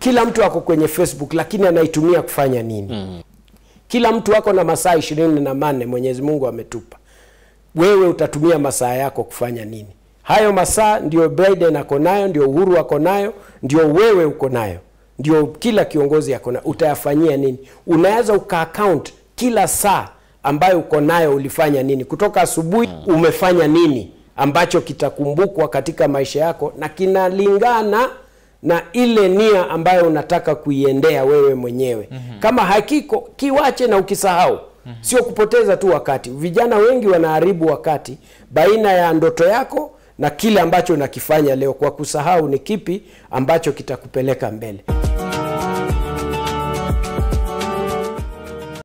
kila mtu ako kwenye facebook lakini anaitumia kufanya nini mm. kila mtu ako na masaa ishirini na manne mwenyezi mungu ametupa wewe utatumia masaa yako kufanya nini hayo masaa ndio biden ako nayo ndio uhuru ako nayo ndio wewe uko nayo ndio kila kiongozi ako nayo utayafanyia nini unaweza ukaakaunt kila saa ambayo uko nayo ulifanya nini kutoka asubuhi umefanya nini ambacho kitakumbukwa katika maisha yako na kinalingana na ile nia ambayo unataka kuiendea wewe mwenyewe mm-hmm. kama hakiko kiwache na ukisahau mm-hmm. sio kupoteza tu wakati vijana wengi wanaharibu wakati baina ya ndoto yako na kile ambacho unakifanya leo kwa kusahau ni kipi ambacho kitakupeleka mbele